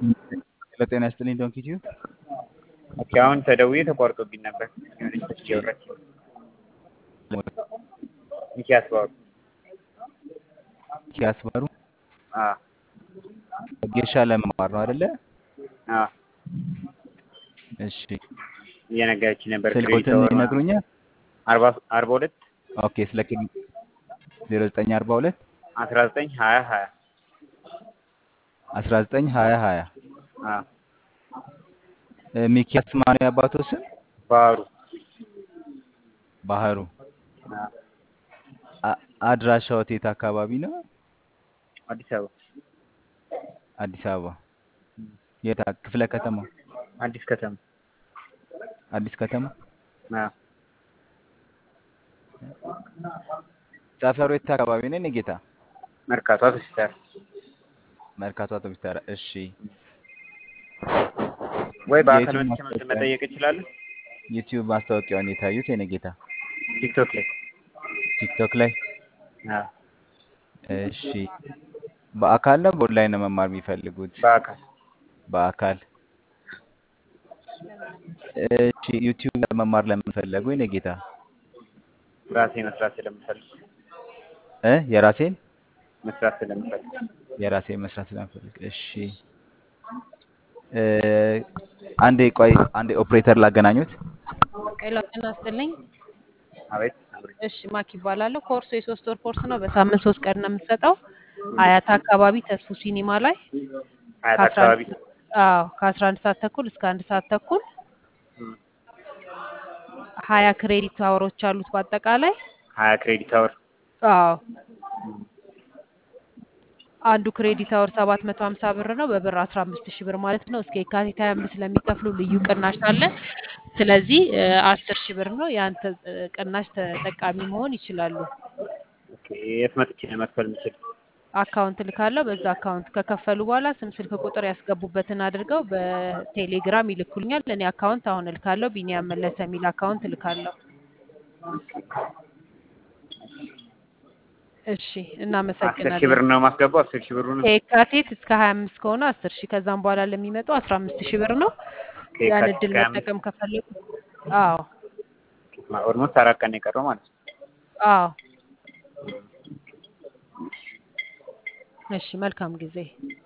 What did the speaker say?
ጤና ይስጥልኝ ዶንኪ ቲዩብ። ኦኬ አሁን ተደውዬ ተቋርጦብኝ ነበር። የሆነች ልጅ እያወራች ሚኪያስ ባሩ ኪያስ ባሩ አ ጌሻ ለመማር ነው አይደለ? አ እሺ እየነገረች ነበር። ስልኮትን ይነግሩኛል። አርባ አርባ ሁለት ኦኬ ስለ ዜሮ ዘጠኝ አርባ ሁለት አስራ ዘጠኝ ሀያ ሀያ አስራ ዘጠኝ ሀያ ሀያ አ ሚኪያስ ማን ያባቶ ስም? ባሩ ባህሩ። አ አ- አድራሻው የት አካባቢ ነው? አዲስ አበባ አዲስ አበባ። የት አ- ክፍለ ከተማ? አዲስ ከተማ አዲስ ከተማ። አ ሰፈሩ የት አካባቢ ነው? የኔ ጌታ መርካቶ አውቶቡስ መርካቶ አውቶቡስ ተራ። እሺ ወይ በአካል የዩቲዩብ መጥቼ ማስታወቂያ መጠየቅ እችላለሁ? ዩቲዩብ ማስታወቂያውን የታዩት የኔ ጌታ ቲክቶክ ላይ ቲክቶክ ላይ። አ እሺ በአካል ነው በኦንላይን ነው መማር የሚፈልጉት? በአካል በአካል። እሺ ዩቲዩብ መማር ለምን ፈለጉ የኔ ጌታ? ራሴ መስራት ስለምፈልግ እ የራሴን መስራት ስለምፈልግ የራሴን መስራት ስለምፈልግ። እሺ እ አንዴ ቆይ አንዴ ኦፕሬተር ላገናኙት። ሄሎ ጤና ይስጥልኝ። አቤት አብሬ እሺ ማክ ይባላለሁ። ኮርሱ የሶስት ወር ኮርስ ነው። በሳምንት ሶስት ቀን ነው የምንሰጠው። አያት አካባቢ ተስፉ ሲኒማ ላይ አያት ከአስራ አካባቢ አንድ አዎ ከአስራ አንድ ሰዓት ተኩል እስከ አንድ ሰዓት ተኩል እም፣ ሀያ ክሬዲት አወሮች አሉት በአጠቃላይ ሀያ ክሬዲት አወር አዎ አንዱ ክሬዲት አወር ሰባት መቶ ሀምሳ ብር ነው። በብር አስራ አምስት ሺህ ብር ማለት ነው። እስከ የካቲት ሀያ አምስት ለሚከፍሉ ልዩ ቅናሽ አለ። ስለዚህ አስር ሺህ ብር ነው። የአንተ ቅናሽ ተጠቃሚ መሆን ይችላሉ። ኦኬ የት መጥቼ ነው መክፈል የምችል? አካውንት ልካለሁ። በዛ አካውንት ከከፈሉ በኋላ ስም፣ ስልክ ቁጥር ያስገቡበትን አድርገው በቴሌግራም ይልኩልኛል። እኔ አካውንት አሁን እልካለሁ። ቢኒያም መለሰ የሚል አካውንት እልካለሁ። እሺ፣ አስር ሺህ እናመሰግናለን። ብር ነው ማስገባው። አስር ሺህ ብሩን ከየካቲት እስከ ሀያ አምስት ከሆነ አስር ሺህ ከዛም በኋላ ለሚመጡ አስራ አምስት ሺህ ብር ነው። ያን ከየካቲት እድል እስከ ሀያ አምስት መጠቀም ከፈለጉ አዎ ኦልሞስት አራት ቀን ነው የቀረው ማለት ነው። አዎ። እሺ፣ መልካም ጊዜ